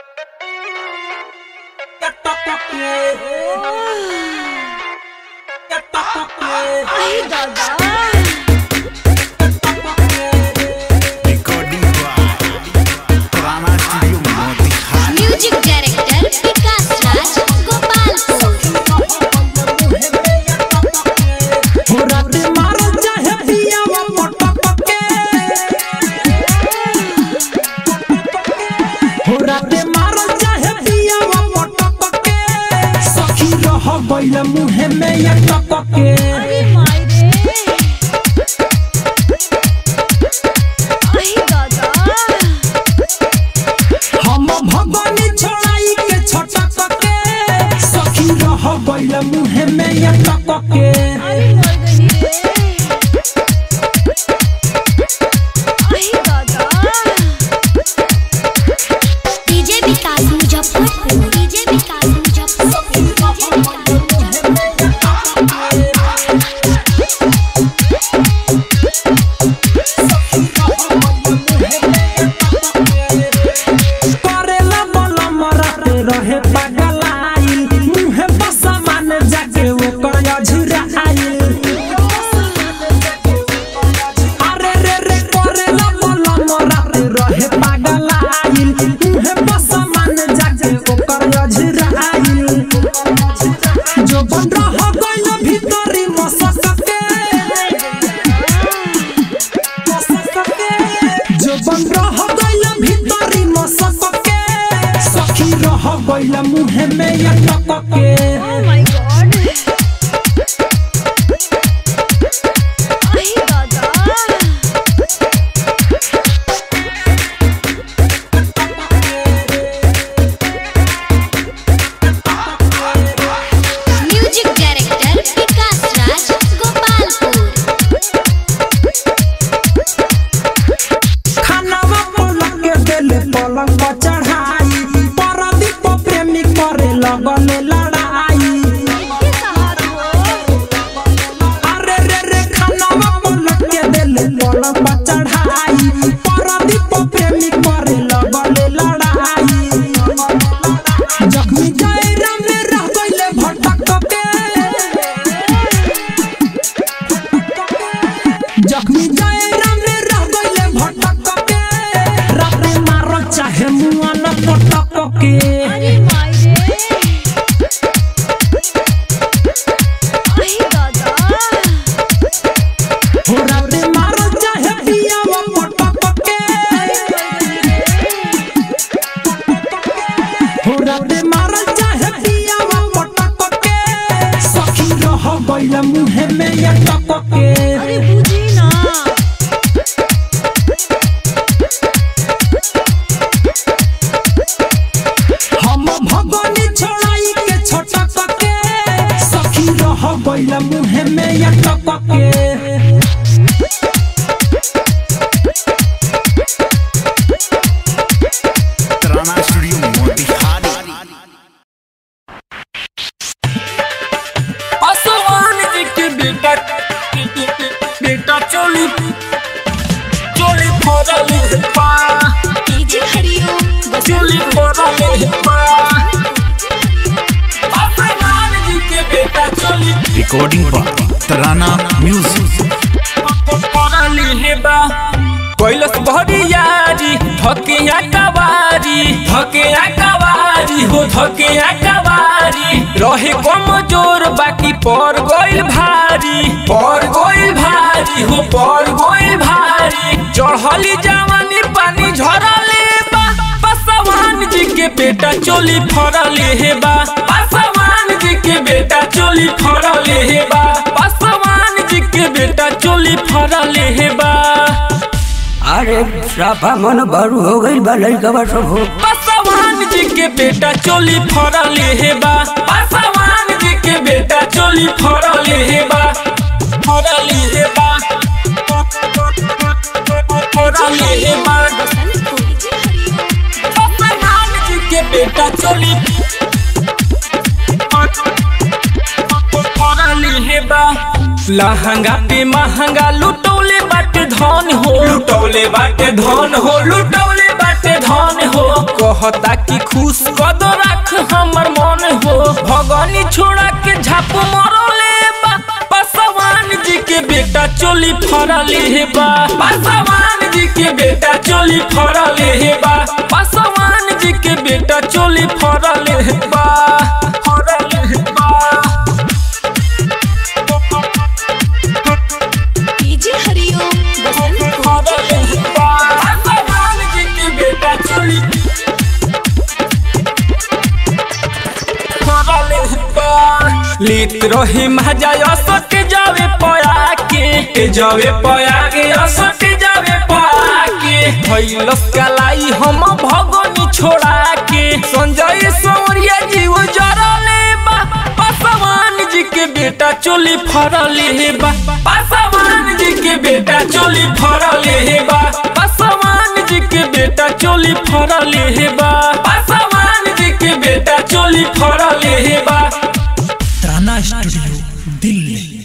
आई दादा Recording by Rana Studio Motihan. Music director Vikas Raj Gopalpur हो रात मारल चाहे पियावा पटक के हो रात मारल चाहे पियावा पटक के सखी रह गइल मुहे में या टक के अरे माय रे आई दादा हम भगवानी छोड़ाई के छटक के सखी रह गइल मुहे में या टक के अरे मर गई रे आई दादा डीजे विकास मुजफ्फरपुर डीजे विकास मुजफ्फरपुर करेला बला मरते रहे पगलाइल मुहे बसा मान जाके ओकर अझुरा आइल अरे रे रे करेला बला मरते रहे पगलाइल मुहे बसा मान जाके ओकर अझुरा आइल जो बन रह गइल भीतरी मसकते जो बन रह गइल भीतरी मसकके सखी रह गइल मुहे में या टकके ओ माय गॉड आई दादा म्यूजिक डायरेक्टर विकास राज गोपालपुर खानावा पलक के देले पलंग पर चढ़ाई परदीप प्रेमी करे लगले लड़ाई के साथ हो अरे रे रे खानावा पलक के देले पलंग पर चढ़ाई परदीप प्रेमी करे लगले लड़ाई जख्मी जायरा में रह गइले भटक के जख्मी जायरा में रह गइले भटक के राते मारो चाहे मुआ न पटक के अरे माय रे आई दादा हो राते मारो चाहे पियावा पटक के हो राते मारो चाहे पियावा पटक के सखी रह गइल मुहे में या टक के अरे बुझी ना हम भगवानी छोड़ाई के छटक के सखी रह गइल मुहे में या टक के Rana Studio Motihan. आसमान जी के बेटा बेटा चोली चोली फोड़ल पा डीजे हरिओम चोली फोड़ल पा आसमान जी के बेटा चोली Recording by Rana Music. फोड़ल बा कैलस भरियारी धकिया कवारी धकिया कवारी हो धकिया कवारी रहे कम जोर बाकी पर गइल भारी पर गइल भारी हो पर गइल भारी चढ़ली जवानी पानी झरले बा पासवान जी के बेटा चोली फरले हे बा पासवान जी के बेटा चोली फरले हे बा पासवान जी के बेटा चोली फरले हे बा अरे साफा मन बरू हो गई बा लड़का सब हो पासवान जी के बेटा चोली फरले हे बा पासवान जी के बेटा चोली फरले हे बा फरले हे बा फरले हे बा पासवान जी के बेटा चोली फरले हे बा लहंगा पे महंगा लुटौले बाटे धन हो लुटौले बाटे धन हो लुटौले बाटे बाटे धन हो कहता कि खुश कद रख हमर मन हो भगनी छोड़ा के झाप मरले बा पासवान जी के बेटा चोली फरले हे बा पासवान जी के बेटा चोली फरले हे बा पासवान जी के बेटा चोली फरले हे बा फरले हे बा डीजे हरिओम बसंतपुर लीत रही मजा असट जावे पया के जावे पया के असट जावे पया के भइलस कलाई हम भगनी छोड़ा के संजय सौरिया जी वो जरले बा पासवान जी के बेटा चोली फरले हे बा पासवान जी के बेटा चोली फरले हे बा पासवान जी के बेटा चोली फरले हे बा पासवान जी के बेटा चोली फरले हे बा तराना स्टूडियो दिल्ली